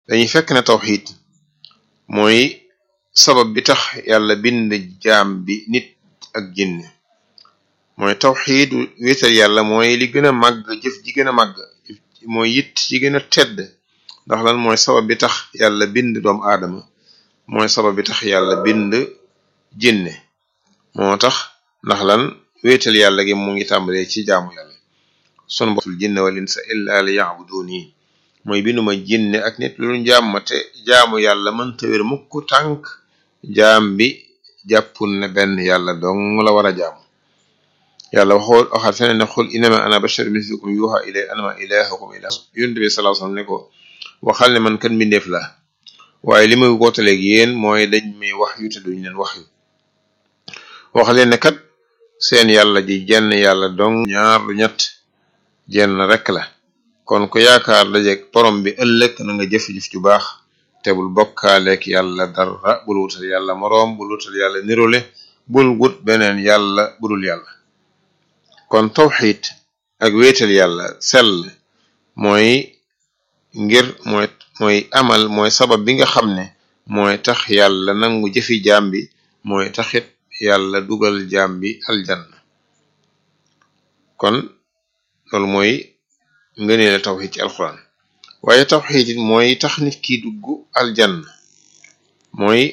dañuy fekk ne tawxid mooy sabab bi tax yàlla bind jaam bi nit ak jinne mooy tawxid wéetal yàlla mooy li gën a màgg jëf ji gën a màgg mooy it ji gën a tedd ndax lan mooy sabab bi tax yàlla bind doomu aadama mooy sabab bi tax yàlla bind jinne moo tax ndax lan wéetal yàlla gi mu ngi tàmbalee ci jaamu yàlla sunu botul jinne wal insa illa li ya'buduni mooy binduma jinne ak nit lu jaam ma te jaamu yàlla mënta wér mukk tànk jaam bi jàppul ne benn yàlla dong la war a jaamu yàlla waxoo waxaat feneen ne xul inama ana bashar mislukum yuha ilay anama ilahukum ilah yonent bi sallallahu alayhi wasallam ne ko waxal ne man kan mbindeef la waaye li muy wootaleeg yéen mooy dañ may wax yu te duñ leen wax yu wax leen ne kat seen yàlla ji jenn yàlla dong ñaar du ñett jenn rek la kon ku yaakaar dajeeg borom bi ëllëg na nga jëf-jëf ju baax te bul bokkaaleek yàlla dara bul wutal yàlla moroom bul wutal yàlla nirole bul wut beneen yàlla budul yàlla kon tawxid ak wéetal yàlla sell mooy ngir mooy mooy amal mooy sabab bi nga xam ne mooy tax yàlla nangu jëfi jaam bi mooy taxit yàlla dugal jaam bi aljanna kon loolu mooy ngëneele tawxid ci alquran waaye tawxid it mooy tax nit ki dugg aljanna mooy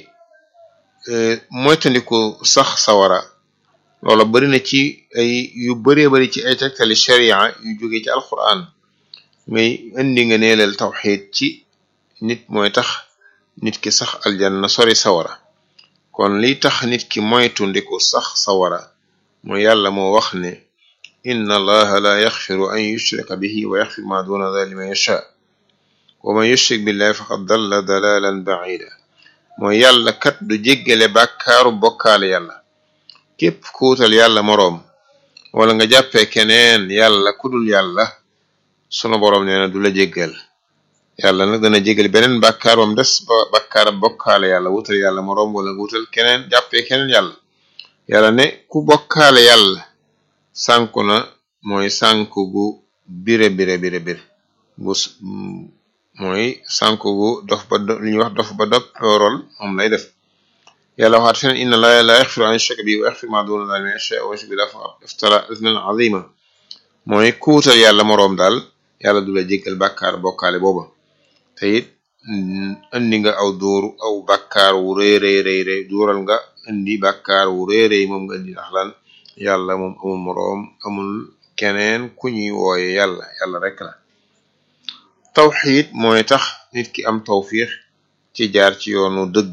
moytandiku sax sawara loola bari na ci ay yu baree bari ci ay tegtali sharia yu jóge ci alquran ngay indi nga neelal tawxid ci nit mooy tax nit ki sax aljanna sori sawara kon liy tax nit ki moytu ndiku sax sawara mooy yàlla moo wax ne inna allaha la yaxfiru an yushraka bihi wa yaxfir ma duna dhalika liman yasha wa man yushrik billahi faqad dalla dalalan ba'ida mooy yàlla kat du jéggale bàkkaaru bokkaale yàlla képp kuutal yàlla moroom wala nga jàppee keneen yàlla kudul yàlla sunu boroom nee na du la jéggal yàlla nag dana jéggal beneen bàkkaar bam des ba bàkkaar bokkaale yàlla wutal yàlla moroom wala nga wutal keneen jàppee keneen yàlla yàlla ne ku bokkaale yàlla sànku na mooy sànku gu bire bire bire bire gu mooy sànku gu dof ba li ñuy wax dof ba doppoorol moom lay def yàlla waxaat feneen inna laa la yaxfiru an yushraka bihi wa yaxfiru ma duna dhalika liman yashaa wa yushrik billahi faqad iftara ithman azima mooy kuutal yàlla moroom daal yàlla du la jéggal bàkkaar bokkaale booba te it indi nga aw dóoru aw bàkkaar wu rëy rëy rëy rëy duural nga indi bàkkaar wu rëy rëy moom nga indi ndax lan yàlla moom amul moroom amul keneen ku ñuy wooye yàlla yàlla rek la tawxiid mooy tax nit ki am tawfiix ci jaar ci yoonu dëgg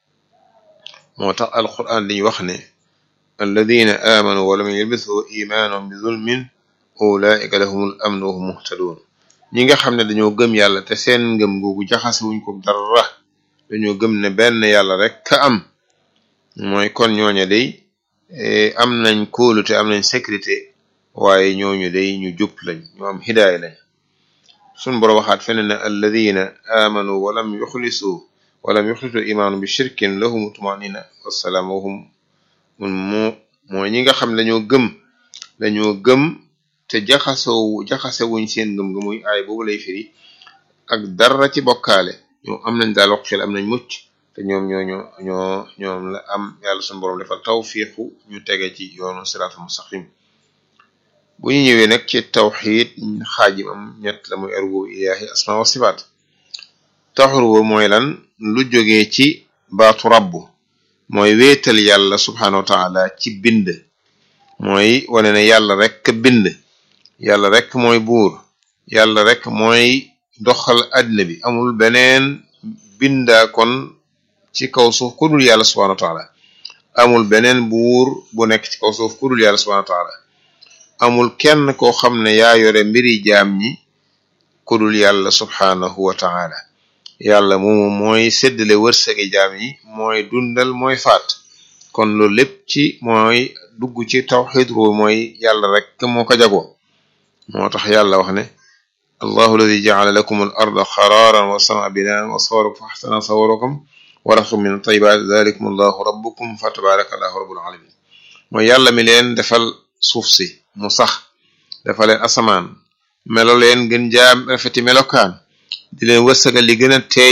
moo tax alquran dañuy wax ne alladina amanu wa lam yalbisu imaanahum bi zulmin ulaika lahumul amnu wa hum muhtadun ñi nga xam ne dañoo gëm yàlla te seen ngëm googu jaxase wuñ ko dara dañoo gëm ne benn yàlla rek ka am mooy kon ñooña day am nañ kóolute am nañ sécurité waaye ñooñu day ñu jub lañ ñu am hidaaya lañ sun boro waxaat feneen ne alladina amanu wa lam yuxlisu wa lam yuxlisu imaanu bi shirkin lahum tumanina wassalaam wahum mun mu mooy ñi nga xam ne dañoo gëm dañoo gëm te jaxasoo jaxase wuñ seen ngëm nga muy aay boobu lay firi ak dara ci bokkaale ñoom am nañ daal wax xel am nañ mucc te ñoom ñoo ñoo ñoo ñoom la am yàlla suñu borom defal tawfiqu ñu tege ci yoonu siraatul mustaqim bu ñu ñëwee nag ci tawxid xaajim am ñett la muy arwu ilaahi asma wa sifaat tawxid wo mooy lan lu jógee ci baatu rabbu mooy wéetal yàlla subhanahu wa taala ci bind mooy wane ne yàlla rek bind yàlla rek mooy buur yàlla rek mooy doxal àddina bi amul beneen bindaa kon ci kaw suuf ku dul yàlla subhanahu wa taala amul beneen buur bu nekk ci kaw suuf ku dul yàlla subhanahu wa taala amul kenn koo xam ne yaa yore mbiri jaam ñi ku dul yàlla subhanahu wa taala yàlla moomu mooy séddale wërsëgi jaam yi mooy dundal mooy faat kon loolu lépp ci mooy dugg ci tawxid ru mooy yàlla rek moo ko jagoo moo tax yàlla wax ne allahu alladi jacala lakum al arda xaraaran wa sama binaan wa sawarakum fa axsana sawarakum wa razaqakum min tayibaat dalikum allahu rabbukum fa tabaraka allahu rabbul alamin mooy yàlla mi leen defal suuf si mu sax dafa leen asamaan melo leen gën jaam rafeti melokaan di leen wërsëgal li gën a teey